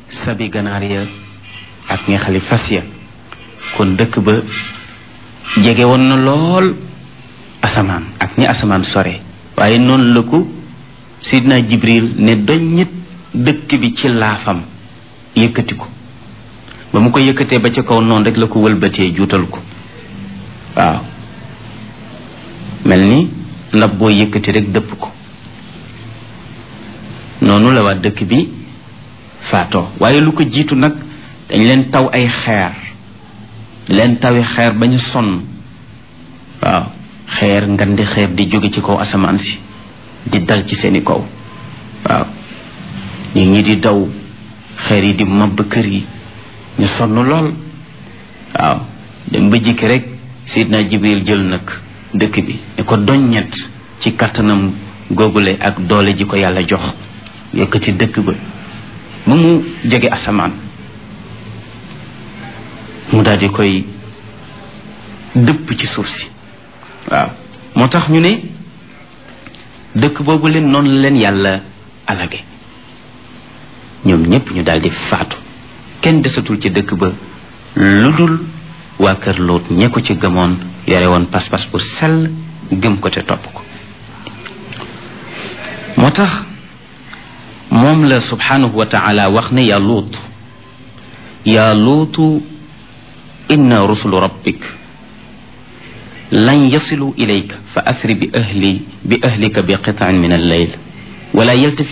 sabi ganaar ya ak nga xali fas ya kon dëkk ba jege woon na lool asamaan ak ñi asamaan sore waaye noonu la ko sidna jibril ne doññit dëkk bi ci laafam yëkkati ko ba mu ko yëkkatee ba ca kaw noonu rek la ko wëlbatee juutal ko waaw mel ni ndab boo yëkkati rek dëpp ko noonu la waa dëkk bi faatoo waaye lu ko jiitu nag dañ leen taw ay xeer leen tawi xeer ba ñu sonn waaw xeer ngandi xeer di jóge ci kaw asamaan si di dal ci seeni kaw waaw nit ñi di daw xeer yi di mabb kër yi ñu sonn lool waaw dem ba jikki rek sidna jibril jël nag dëkk bi ne ko doññet ci kàttanam googule ak doole ji ko yàlla jox yëkkati dëkk ba ba mu jege asamaan mu daal di koy dëpp ci suuf si waaw moo tax ñu ne dëkk boobu leen noonu la leen yàlla alage ñoom ñépp ñu daal di faatu kenn desatul ci dëkk ba lu dul waa kër Lóot ñe ko ci gëmoon yore woon pas-pas bu sell gëm ko te topp ko moo tax moom la subhanahu wa taala wax ne yaa luut yaa luutu inna rusulu rabbik lan yasilu ilayka fa asri bi ahli bi ahlika bi qitaan min alleyl wala yaltafi